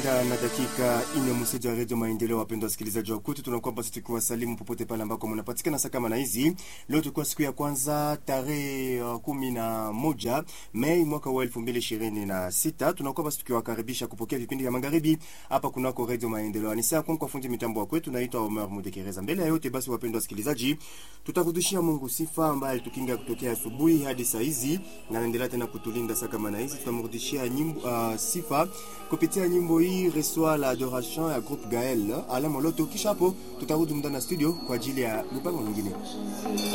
na dakika ine mseja wa redio Maendeleo. Wapendwa wasikilizaji wa kwetu, tunakuwa basi tukiwasalimu popote pale ambako mnapatikana saa kama na hizi. Leo tulikuwa siku ya kwanza tarehe uh, kumi na moja Mei mwaka wa elfu mbili ishirini na sita. Tunakuwa basi tukiwakaribisha kupokea vipindi vya magharibi hapa kunako redio Maendeleo. Ni saa kwa fundi mitambo wa kwetu, naitwa Omar Mudekereza. Mbele ya yote basi, wapendwa wasikilizaji, tutarudishia Mungu sifa ambaye alitukinga kutokea asubuhi hadi saa hizi na anaendelea tena kutulinda saa kama na hizi. Tutamrudishia nyimbo uh, sifa kupitia nyimbo hii reçoit l'adoration ya groupe Gael ala Moloto. Kisha hapo tutarudi ndani ya studio kwa ajili ya mipango mingine.